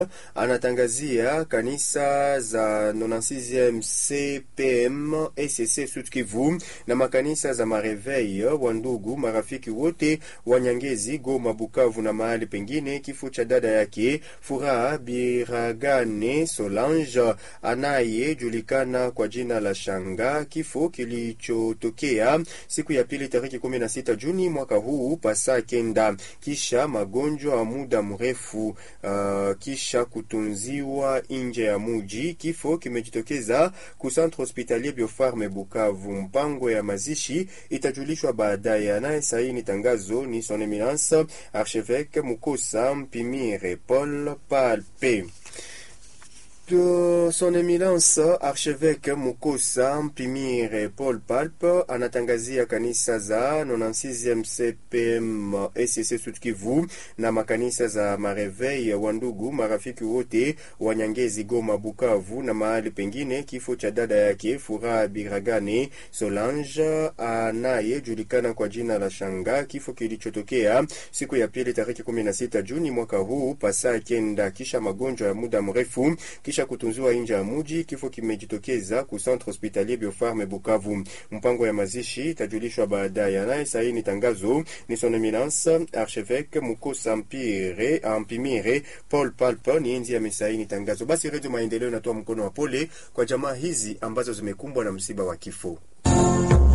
anatangazia kanisa za 96 CPM ECC Sud Kivu na makanisa za Mareveil wa ndugu marafiki wote wa Nyangezi, Goma, Bukavu na mahali pengine kifo cha dada yake Furaha Biragane Solange anayejulikana kwa jina la Shanga, kifo kilichotokea siku ya pili tarehe 16 Juni mwaka huu pasa kenda, kisha magonjwa ya muda mrefu uh, kisha kutunziwa nje ya muji. Kifo kimejitokeza ku Centre Hospitalier Biofarme Bukavu. Mpango ya mazishi itajulishwa baadaye. Anayesaini tangazo ni Son Eminence Archevêque Mukosa Mpimire Paul Palpe. Son Eminence Archevêque Mukosa Mpimire Paul Palpe anatangazia kanisa za 96e CPM ECC Sud Kivu na makanisa za Mareveil wa ndugu marafiki wote wa Nyangezi, Goma, Bukavu na mahali pengine kifo cha dada yake Furaha Biragane Solange anayejulikana kwa jina la Shanga, kifo kilichotokea siku ya pili tarehe 16 Juni mwaka huu pasaa kenda, kisha magonjwa ya muda mrefu kisha kutunziwa nje ya muji. Kifo kimejitokeza ku Centre Hospitalier Biofarme Bukavu. Mpango ya mazishi itajulishwa baadaye. Anaye saini tangazo ni Son Eminence Archevêque Mukosa Mpire Ampimire Paul Palpa, ni enzi amesaini tangazo. Basi Redio Maendeleo inatoa mkono wa pole kwa jamaa hizi ambazo zimekumbwa na msiba wa kifo.